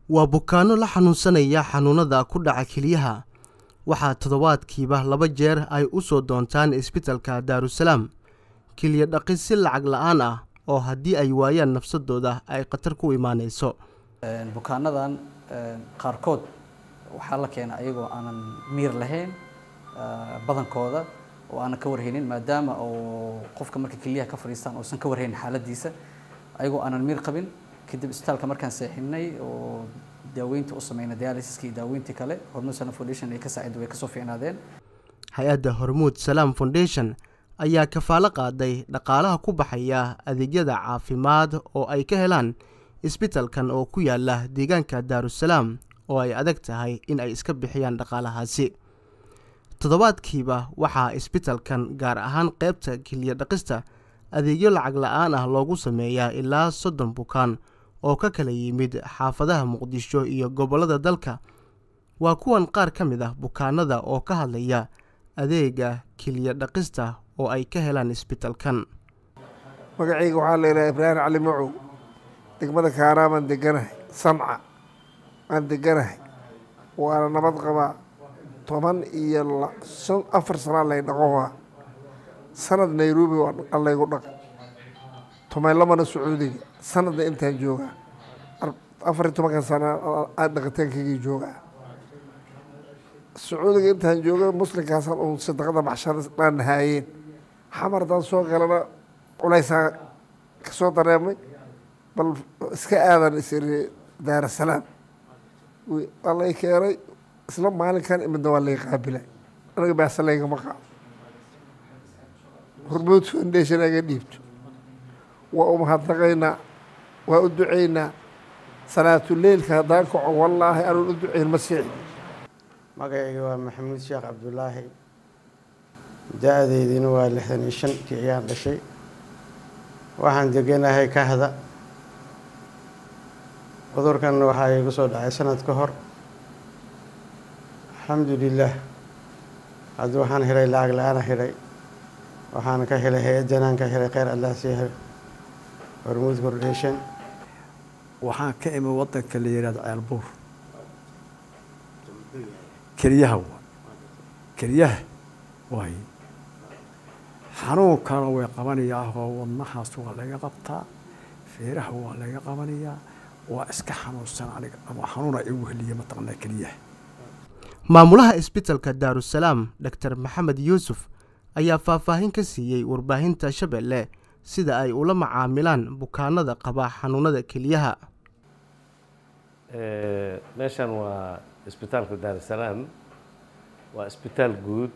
waa bukaanno la xanuunsanaya xanuunada ku dhaca keliyaha waxaa toddobaadkiiba laba jeer ay u soo doontaan isbitalka daarusalaam keliya dhaqis si lacag la-aan ah oo haddii ay waayaan nafsadooda ay khatar ku imaanayso bukaanadan qaarkood waxaa la keena ayagoo aanan miir lahayn badankooda oo aanan ka warhaynin maadaama oo qofka marka keliyaha ka fadhiistaan oosan ka warhaynin xaaladiisa ayagoo aanan miir qabin kadib isbitaalka markaan seexinay oo daaweynta u sameynay dialysiska iyo daaweyntii kale hormuud salam foundation ay ka saaciday way kasoo fiicnaadeen hay-adda hormuud salaam foundation ayaa kafaalo qaaday dhaqaalaha ku baxaya adeegyada caafimaad oo ay ka helaan isbitalkan oo ku yaala deegaanka daarusalaam oo ay adag tahay in ay iska bixiyaan dhaqaalahaasi toddobaadkiiba waxaa isbitalkan gaar ahaan qeybta keliya dhaqista adeegyo lacag la-aan ah loogu sameeyaa ilaa soddon bukaan oo ka kala yimid xaafadaha muqdisho iyo gobollada dalka waa kuwan qaar ka mid ah bukaanada oo ka hadlaya adeega keliya dhaqista oo ay ka helaan isbitalkan magacayga waxaa la yidhaha ibraahim cali macow degmada kaanaa baan deganahay samca waan deganahay waana nabad qabaa toban iyo shan afar sanaa lay dhaqohaa sanad nairobi waa laygu dhaqa tomaylamana sacuudiga sanadna intaan joogaa afar iyo tobankan sana dhaqitaankagii joogaa sacuudiga intaan jooga muslimkaasaan uun sadaqada baxshada dhaan haayeen xamardaan soo galana culaysaan kasoo dareemay bal iska aadan isiri daarasalaam waa lay keenay isla maalinkan imidna waa lay qaabilay anaga baasa laygama qaado hormuud foundation aga dhiibto waa u mahadnaqaynaa waa u ducaynaa salaatuleilka haddaan kaco wallaahi anuun u ducayn ma siixi magacayga waa maxamuud sheekh cabdulaahi da-deydina waa lixdan iyo shan tii ayaan dhashay waxaan deganahay kahda cudurkanna waxaa igu soo dhacay sanad ka hor alxamdulilah hadda waxaan helay lacag la-aana helay waxaan ka helay hay-addanaan ka helay kheyr allah sii hormuud foundation waxaan ka imi wadanka la yihahdo ceelbuur keliyaha waa keliyaha waay xanuunkana way qabanayaa oo wadnahaas waa laga qabtaa feeraha waa laga qabanayaa waa iska xanuunsan aniga ama xanuuna igu heliya mataqanaa keliyaha maamulaha isbitalka daarusalaam doctor maxamed yuusuf ayaa faahfaahin ka siiyey warbaahinta shabeelle sida ay ula macaamilaan bukaanada qaba xanuunada keliyaha meeshan waa isbitaalka daarusalaam waa isbitaal guud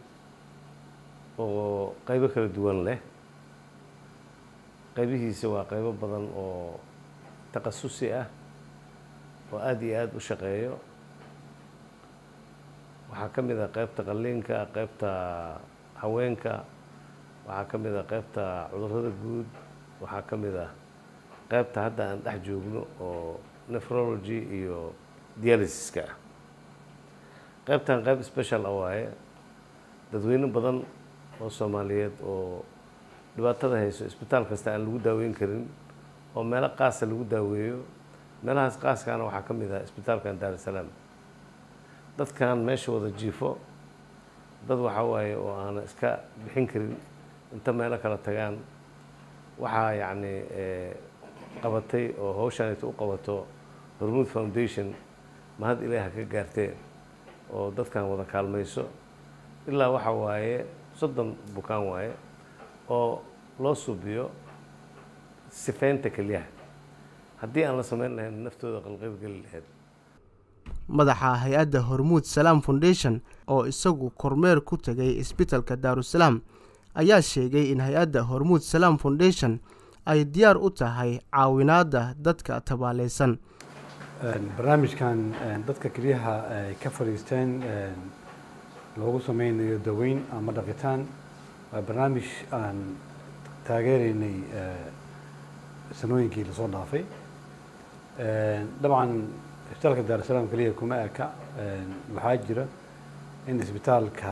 oo qaybo kala duwan leh qaybihiisa waa qaybo badan oo takhasusi ah oo aada iyo aada u shaqeeyo waxaa ka mid ah qaybta qalliinka qaybta haweenka waxaa ka mid ah qaybta cudurrada guud waxaa ka mid ah qaybta hadda aan dhex joogno oo nephrology iyo dialysiska ah qaybtan qayb special ah waaye dadweyne badan oo soomaaliyeed oo dhibaatada hayso isbitaal kasta aan lagu daaweyn karin oo meelo qaasa lagu daaweeyo meelahaas qaaskaana waxaa ka mid ah isbitaalkan daarusalaam dadkan meesha wada jiifo dad waxaa waaye oo aana iska bixin karin inta meelo kala tagaan waxaa yacni qabatay oo hawshaanita u qabato hormuud foundation mahad ilaaha ka gaarteen oo dadkan wada kaalmayso ilaa waxaa waaye soddon bukaan waaye oo loo suubiyo sifeynta keliyaha haddii aan la samayn lahayn naftooda qalqaybgeli lahayd madaxa hay-adda hormuud salaam foundation oo isagu kormeer ku tegay isbitalka daarusalaam ayaa sheegay in hay-adda hormuud salaam foundation ay diyaar u tahay caawinaadda dadka tabaaleysan barnaamijkan dadka keliyaha ay ka fadhiisteen loogu sameynayo daweyn ama dhaqitaan waa barnaamij aan taageeraynay sanooyinkii lasoo dhaafay dabcan isbitaalka daarusalaam keliya kuma eka waxaa jira in isbitaalka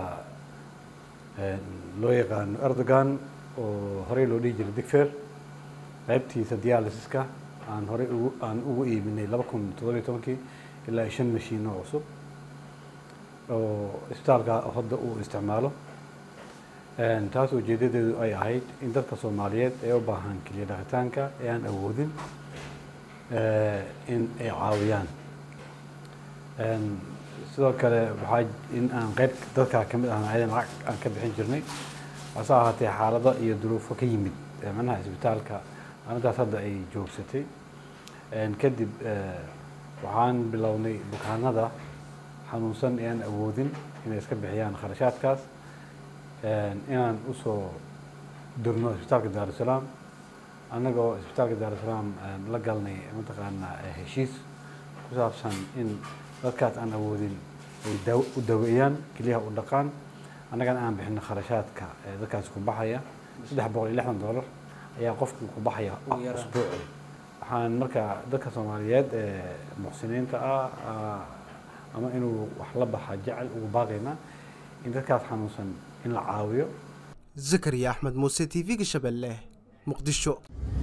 loo yaqaano erdogan oo horey loo dhihi jiray digfer qaybtiisa dialysiska aan horey ugu aan ugu iibinay laba kun toddobiyo tobankii ilaa iyo shan mashiin oo cusub oo isbitaalka hadda uu isticmaalo Een, taas ujeedadeedu ay ahayd in dadka soomaaliyeed ee u baahan keliya dhaqitaanka ee aan awoodin eh, in ay caawiyaan Een, sidoo kale waxaa in aan qayb dadka ka mid ahna ayadan lacag aan ka bixin jirnay hase ahaatee xaalado iyo duruufo ka yimid ee macnaha isbitaalka arrintaas hadda ay joogsatay Een, kadib eh, waxaan bilownay bukaanada xanuunsan ee aan awoodin inay iska bixiyaan kharashaadkaas Een, inaan usoo dirno isbitaalka daarusalaam annagoo isbitaalka daarusalaam een, la galnay mataqaanaa eh, heshiis ku saabsan in dadkaas aan awoodin ay daaw u daweeyaan keliyaha u dhaqaan annagana aan bixino kharashaadka ee dadkaas ku baxaya saddex boqol iyo lixdan doolar ayaa qofku ku baxaya Ugu yaraan. usbuuci waxaan marka dadka soomaaliyeed ee muxsiniinta ah ah, ama inuu wax la baxa jecel ugu baaqaynaa in dadkaas xanuunsan in la caawiyo zakariya axmed muuse t v-ga shabeelle muqdisho